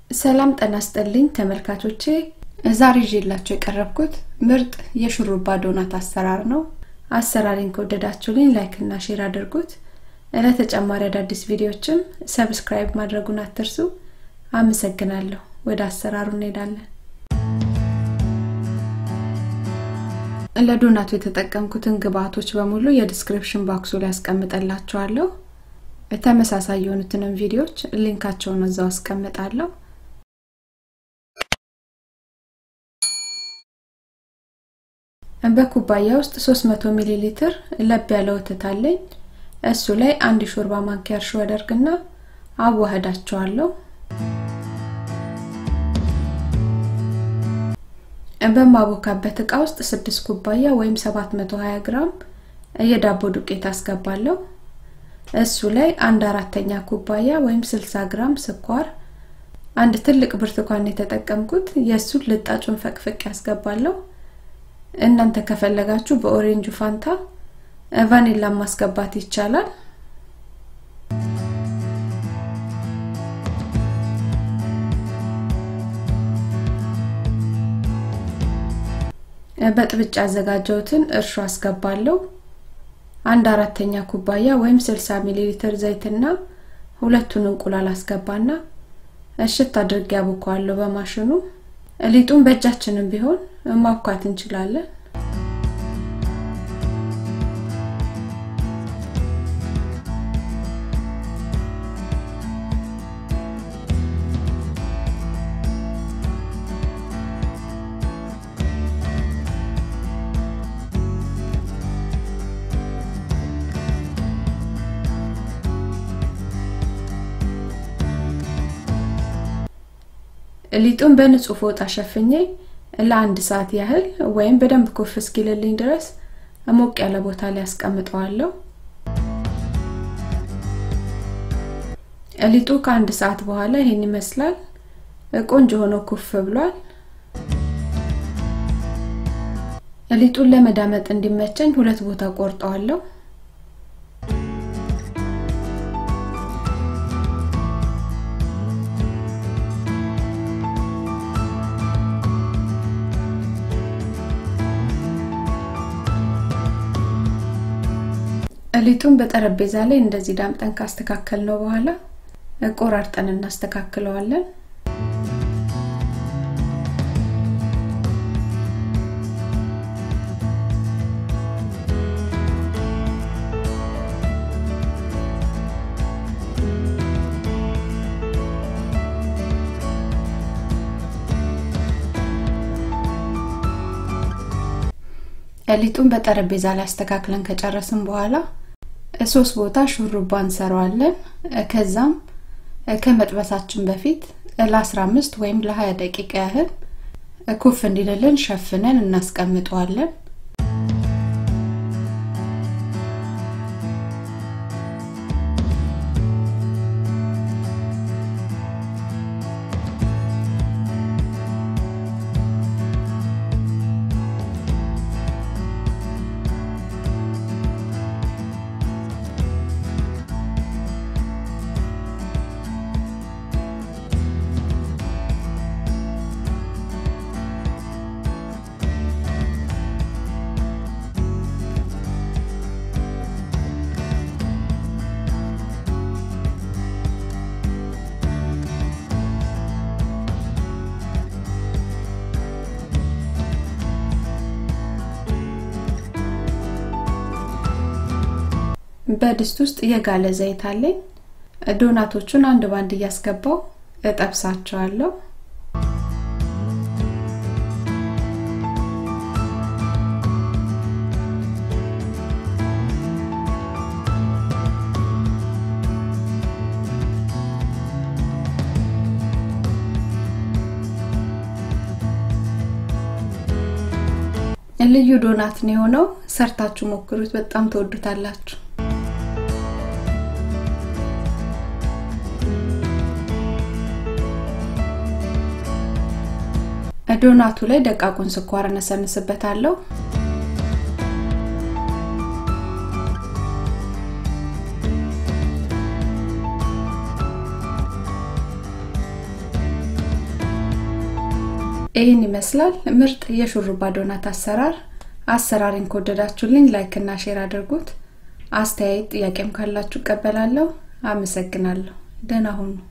ሰላም ጤና ይስጥልኝ ተመልካቾቼ ዛሬ ይዤላችሁ የቀረብኩት ምርጥ የሹሩባ ዶናት አሰራር ነው አሰራሪን ከወደዳችሁልኝ ላይክ እና ሼር አድርጉት ለተጨማሪ አዳዲስ ቪዲዮዎችም ሰብስክራይብ ማድረጉን አትርሱ አመሰግናለሁ ወደ አሰራሩ እንሄዳለን ለዶናቱ የተጠቀምኩትን ግብአቶች በሙሉ የዲስክሪፕሽን ባክሱ ላይ ያስቀምጠላችኋለሁ ተመሳሳይ የሆኑትንም ቪዲዮዎች ሊንካቸውን እዛው አስቀምጣለሁ በኩባያ ውስጥ 300 ሚሊ ሊትር ለብ ያለ ወተት አለኝ እሱ ላይ አንድ ሾርባ ማንኪያ እርሾ አደርግና አዋህዳቸዋለሁ በማቦካበት እቃ ውስጥ 6 ኩባያ ወይም 720 ግራም የዳቦ ዱቄት አስገባለሁ እሱ ላይ አንድ አራተኛ ኩባያ ወይም 60 ግራም ስኳር አንድ ትልቅ ብርቱካን የተጠቀምኩት የእሱን ልጣጩን ፈቅፍቅ ያስገባለሁ እናንተ ከፈለጋችሁ በኦሬንጁ ፋንታ ቫኒላ ማስገባት ይቻላል በጥብጭ ያዘጋጀሁትን እርሾ አስገባለሁ አንድ አራተኛ ኩባያ ወይም 60 ሚሊ ሊትር ዘይትና ሁለቱን እንቁላል አስገባና እሽት አድርጌ ያቦካዋለሁ በማሽኑ ሊጡን በእጃችንም ቢሆን ማብኳት እንችላለን ሊጡን በንጹህ ፎጣ ሸፍኜ ለአንድ ሰዓት ያህል ወይም በደንብ ኩፍ እስኪልልኝ ድረስ ሞቅ ያለ ቦታ ላይ አስቀምጠዋለሁ ሊጡ ከአንድ ሰዓት በኋላ ይሄን ይመስላል ቆንጆ ሆኖ ኩፍ ብሏል ሊጡን ለመዳመጥ እንዲመቸኝ ሁለት ቦታ ቆርጠዋለሁ ሊጡን በጠረጴዛ ላይ እንደዚህ ዳምጠን ካስተካከል ነው በኋላ ቆራርጠን እናስተካክለዋለን ሊጡን በጠረጴዛ ላይ አስተካክለን ከጨረስን በኋላ ሶስት ቦታ ሹሩባ እንሰራዋለን ከዛም ከመጥበሳችን በፊት ለ15 ወይም ለ20 ደቂቃ ያህል ኩፍ እንዲልልን ሸፍነን እናስቀምጠዋለን በድስት ውስጥ የጋለ ዘይት አለኝ ዶናቶቹን አንድ ባንድ እያስገባው እጠብሳቸዋለሁ ልዩ ዶናት ነው የሆነው ሰርታችሁ ሞክሩት በጣም ተወዱታላችሁ ዶናቱ ላይ ደቃቁን ስኳር እነሰንስበታለሁ ይህን ይመስላል ምርጥ የሹሩባ ዶናት አሰራር አሰራሪን ከወደዳችሁልኝ ላይክ እና ሼር አድርጉት አስተያየት ጥያቄም ካላችሁ እቀበላለሁ አመሰግናለሁ ደህና ሁኑ